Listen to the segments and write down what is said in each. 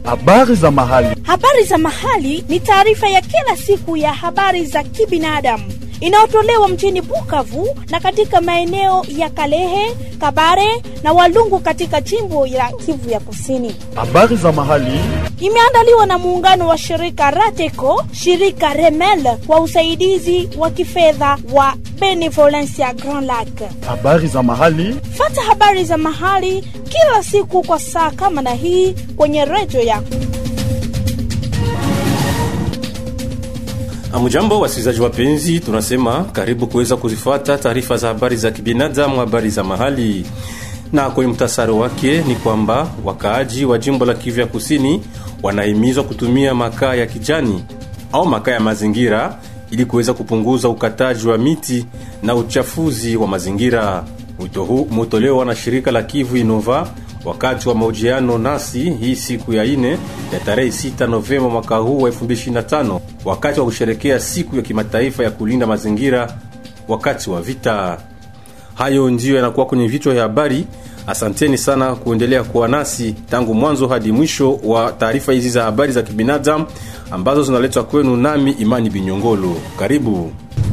Habari za mahali. Habari za mahali ni taarifa ya kila siku ya habari za kibinadamu inayotolewa mjini Bukavu na katika maeneo ya Kalehe, Kabare na Walungu katika jimbo la Kivu ya Kusini. Habari za mahali. Imeandaliwa na muungano wa shirika Rateco, shirika Remel kwa usaidizi wa kifedha wa Benevolencia Grand Lac. Habari za mahali. Fata habari za mahali kila siku kwa saa kama na hii kwenye redio yako. Amujambo wasikilizaji wapenzi, tunasema karibu kuweza kuzifuata taarifa za habari za kibinadamu, habari za mahali. Na kwenye mtasari wake ni kwamba wakaaji wa jimbo la Kivu ya Kusini wanahimizwa kutumia makaa ya kijani au makaa ya mazingira ili kuweza kupunguza ukataji wa miti na uchafuzi wa mazingira. Wito huu umetolewa na shirika la Kivu Inova wakati wa mahojiano nasi hii siku ya ine ya tarehe 6 Novemba mwaka huu wa 2025 wakati wa kusherekea siku ya kimataifa ya kulinda mazingira wakati wa vita. Hayo ndiyo yanakuwa kwenye vichwa vya habari. Asanteni sana kuendelea kuwa nasi tangu mwanzo hadi mwisho wa taarifa hizi za habari za kibinadamu ambazo zinaletwa kwenu nami Imani Binyongolo. Karibu.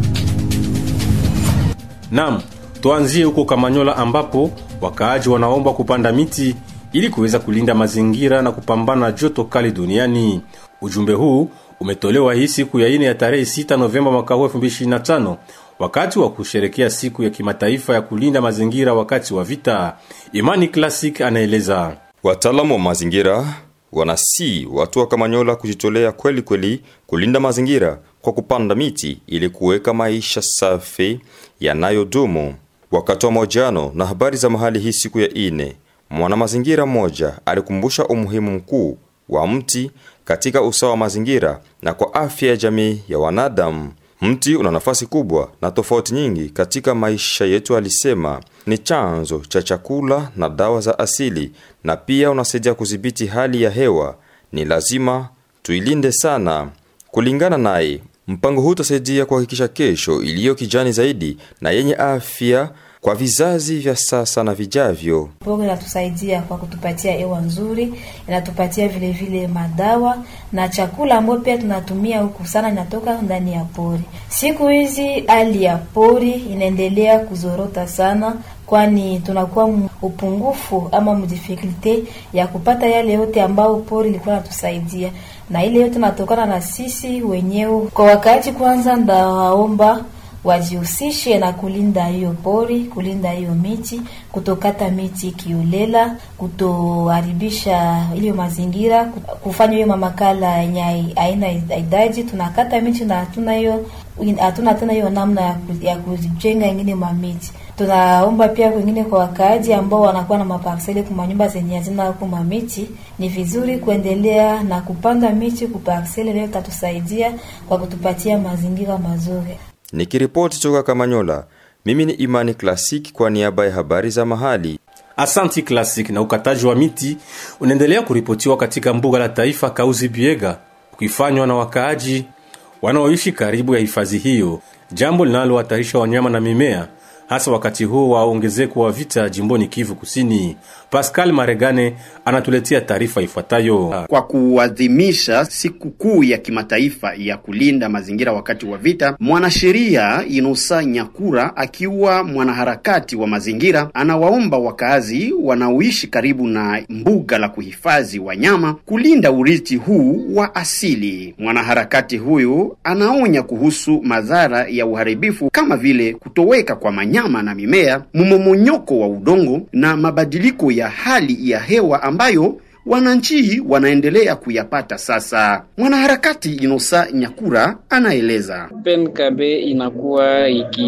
Naam, tuanzie huko Kamanyola ambapo wakaaji wanaomba kupanda miti ili kuweza kulinda mazingira na kupambana na joto kali duniani. Ujumbe huu umetolewa hii siku ya ine ya tarehe 6 Novemba mwaka huu 2025 wakati wa kusherekea siku ya kimataifa ya kulinda mazingira wakati wa vita. Imani Classic anaeleza. Wataalamu wa mazingira wanasi watu wa Kamanyola kujitolea kweli kweli kulinda mazingira kwa kupanda miti ili kuweka maisha safi yanayodumu. Wakati wa mahojiano na habari za mahali hii siku ya ine, mwana mazingira mmoja alikumbusha umuhimu mkuu wa mti katika usawa wa mazingira na kwa afya ya jamii ya wanadamu. Mti una nafasi kubwa na tofauti nyingi katika maisha yetu, alisema. Ni chanzo cha chakula na dawa za asili, na pia unasaidia kudhibiti hali ya hewa. Ni lazima tuilinde sana. Kulingana naye, mpango huu utasaidia kuhakikisha kesho iliyo kijani zaidi na yenye afya kwa vizazi vya sasa na vijavyo. Pori inatusaidia kwa kutupatia hewa nzuri, inatupatia vile vile madawa na chakula ambayo pia tunatumia huku sana inatoka ndani ya pori. Siku hizi hali ya pori inaendelea kuzorota sana, kwani tunakuwa upungufu ama mdifikulte ya kupata yale yote ambayo pori ilikuwa natusaidia, na ile yote natokana na sisi wenyewe. Kwa wakati kwanza, ndawaomba wajihusishe na kulinda hiyo pori, kulinda hiyo miti, kutokata miti kiolela, kutoharibisha hiyo mazingira, kufanya hiyo mamakala yenye aina idadi. Tunakata miti na hatuna hiyo hatuna tena hiyo namna ya, ku, ya kujenga ingine mamiti. Tunaomba pia wengine kwa wakaaji ambao wanakuwa na maparseli kwa manyumba zenye hazina huko mamiti, ni vizuri kuendelea na kupanda miti kuparseli, leo tatusaidia kwa kutupatia mazingira mazuri. Nikiripoti toka Kamanyola, mimi ni Imani Classic kwa niaba ya habari za mahali. Asanti Classic. Na ukataji wa miti unaendelea kuripotiwa katika mbuga la taifa Kauzi Biega, ukifanywa na wakaaji wanaoishi karibu ya hifadhi hiyo, jambo linalohatarisha wanyama na mimea, hasa wakati huu wa ongezeko wa vita jimboni Kivu Kusini. Pascal Maregane anatuletea taarifa ifuatayo. Kwa kuadhimisha siku kuu ya kimataifa ya kulinda mazingira wakati wa vita, mwanasheria Inosa Nyakura akiwa mwanaharakati wa mazingira anawaomba wakazi wanaoishi karibu na mbuga la kuhifadhi wanyama kulinda urithi huu wa asili. Mwanaharakati huyu anaonya kuhusu madhara ya uharibifu kama vile kutoweka kwa manyama na mimea, mmomonyoko wa udongo na mabadiliko ya hali ya hewa ambayo wananchi wanaendelea kuyapata sasa. Mwanaharakati Inosa Nyakura anaeleza. PNKB inakuwa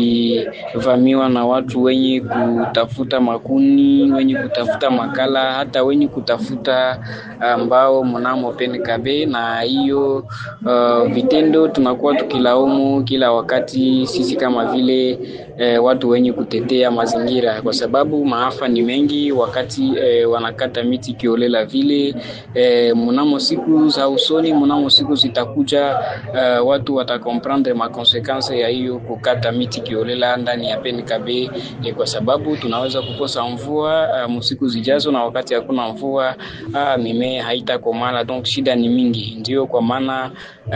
ikivamiwa na watu wenye kutafuta makuni, wenye kutafuta makala, hata wenye kutafuta ambao mnamo PNKB, na hiyo uh, vitendo tunakuwa tukilaumu kila wakati sisi kama vile eh, watu wenye kutetea mazingira, kwa sababu maafa ni mengi wakati eh, wanakata miti kiolela vile ile eh, mnamo siku za usoni, mnamo siku zitakuja, uh, watu watakomprendre makonsekanse ya hiyo kukata miti kiolela ndani ya PNKB eh, kwa sababu tunaweza kukosa mvua uh, msiku zijazo, na wakati hakuna mvua uh, mimea haitakomala, donc shida ni mingi. Ndio kwa maana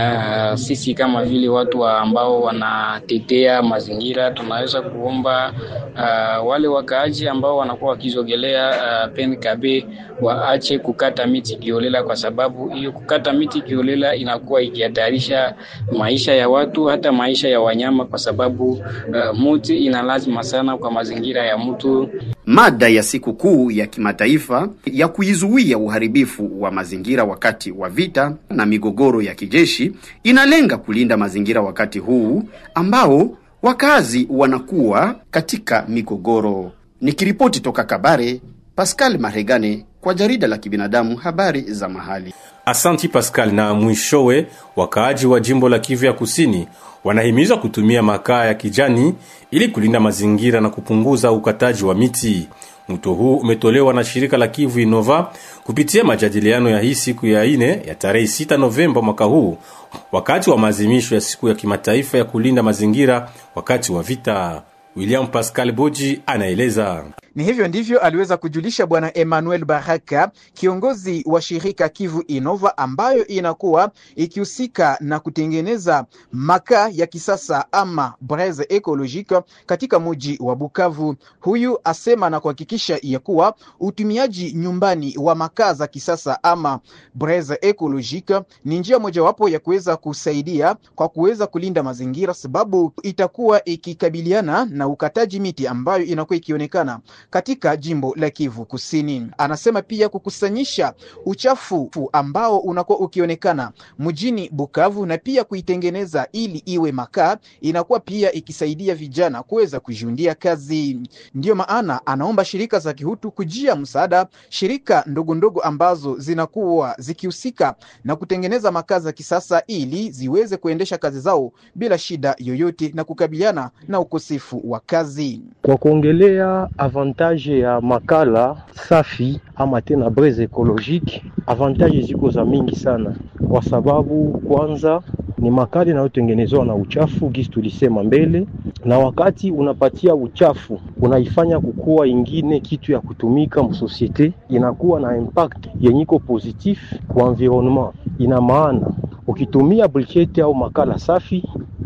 uh, sisi kama vile watu wa ambao wanatetea mazingira tunaweza kuomba uh, wale wakaaji ambao wanakuwa wakizogelea uh, PNKB waache kukata miti kiolela, kwa sababu hiyo kukata miti kiolela inakuwa ikihatarisha maisha ya watu hata maisha ya wanyama, kwa sababu uh, muti ina lazima sana kwa mazingira ya mtu. Mada ya siku kuu ya kimataifa ya kuizuia uharibifu wa mazingira wakati wa vita na migogoro ya kijeshi inalenga kulinda mazingira wakati huu ambao wakazi wanakuwa katika migogoro. Nikiripoti toka Kabare, Pascal Maregane kwa jarida la kibinadamu habari za mahali. Asanti Pascal. Na mwishowe, wakaaji wa jimbo la Kivu ya Kusini wanahimizwa kutumia makaa ya kijani ili kulinda mazingira na kupunguza ukataji wa miti. Mwito huu umetolewa na shirika la Kivu Innova kupitia majadiliano ya hii siku ya ine ya tarehe 6 Novemba mwaka huu, wakati wa maadhimisho ya siku ya kimataifa ya kulinda mazingira wakati wa vita. William Pascal Boji anaeleza. Ni hivyo ndivyo aliweza kujulisha Bwana Emmanuel Baraka, kiongozi wa shirika Kivu Innova ambayo inakuwa ikihusika na kutengeneza makaa ya kisasa ama braise ecologique katika muji wa Bukavu. Huyu asema na kuhakikisha ya kuwa utumiaji nyumbani wa makaa za kisasa ama braise ecologique ni njia mojawapo ya kuweza kusaidia kwa kuweza kulinda mazingira, sababu itakuwa ikikabiliana na ukataji miti ambayo inakuwa ikionekana katika jimbo la Kivu Kusini. Anasema pia kukusanyisha uchafu ambao unakuwa ukionekana mjini Bukavu na pia kuitengeneza ili iwe makaa, inakuwa pia ikisaidia vijana kuweza kujiundia kazi. Ndiyo maana anaomba shirika za kihutu kujia msaada, shirika ndogo ndogo ambazo zinakuwa zikihusika na kutengeneza makaa za kisasa ili ziweze kuendesha kazi zao bila shida yoyote na kukabiliana na ukosefu wa kazi. Kwa kuongelea avantage ya makala safi ama tena braise ecologique, avantage ziko za mingi sana, kwa sababu kwanza ni makala inayotengenezwa na uchafu gisi tulisema mbele, na wakati unapatia uchafu unaifanya kukuwa ingine kitu ya kutumika msosiete, inakuwa na impact yenyiko positif kwa environnement. Ina maana ukitumia briquette au makala safi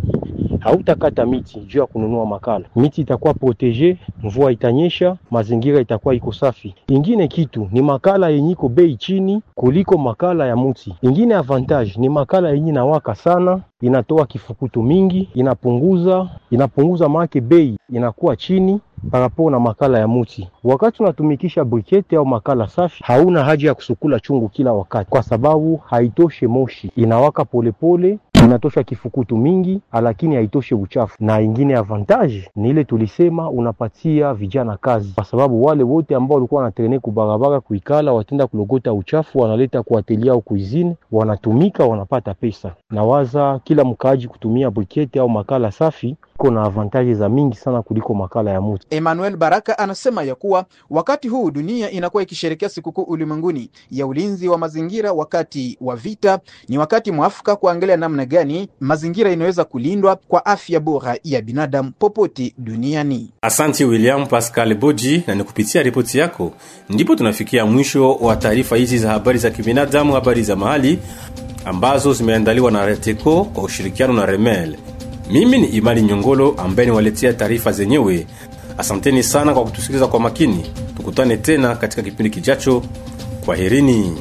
hautakata miti juu ya kununua makala. Miti itakuwa protege, mvua itanyesha, mazingira itakuwa iko safi. Ingine kitu ni makala yenye iko bei chini kuliko makala ya muti. Ingine avantage ni makala yenye nawaka sana, inatoa kifukutu mingi, inapunguza inapunguza make bei inakuwa chini parapo na makala ya muti. Wakati unatumikisha brikete au makala safi, hauna haja ya kusukula chungu kila wakati, kwa sababu haitoshe moshi, inawaka polepole pole, inatosha kifukutu mingi, lakini haitoshe uchafu. Na ingine avantage ni ile tulisema, unapatia vijana kazi, kwa sababu wale wote ambao walikuwa wanatrene kubarabara kuikala, watenda kulogota uchafu, wanaleta kuatelia au kuizini, wanatumika, wanapata pesa. Na waza kila mkaaji kutumia brikete au makala safi na avantaji za mingi sana kuliko makala ya muti. Emmanuel Baraka anasema ya kuwa wakati huu dunia inakuwa ikisherekea sikukuu ulimwenguni ya ulinzi wa mazingira wakati wa vita, ni wakati mwafaka kuangalia namna gani mazingira inaweza kulindwa kwa afya bora ya binadamu popote duniani. Asante William Pascal Boji, na ni kupitia ripoti yako ndipo tunafikia mwisho wa taarifa hizi za habari za kibinadamu, habari za mahali ambazo zimeandaliwa na Reteco kwa ushirikiano na Remel. Mimi ni Imani Nyongolo ambaye niwaletea taarifa zenyewe. Asanteni sana kwa kutusikiliza kwa makini. Tukutane tena katika kipindi kijacho. Kwaherini.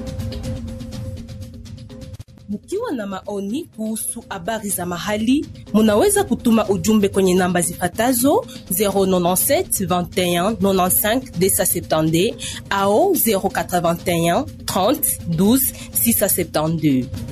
Mkiwa na maoni kuhusu habari za mahali, munaweza kutuma ujumbe kwenye namba zifatazo 097 21 95 270 au 081 30 12 672.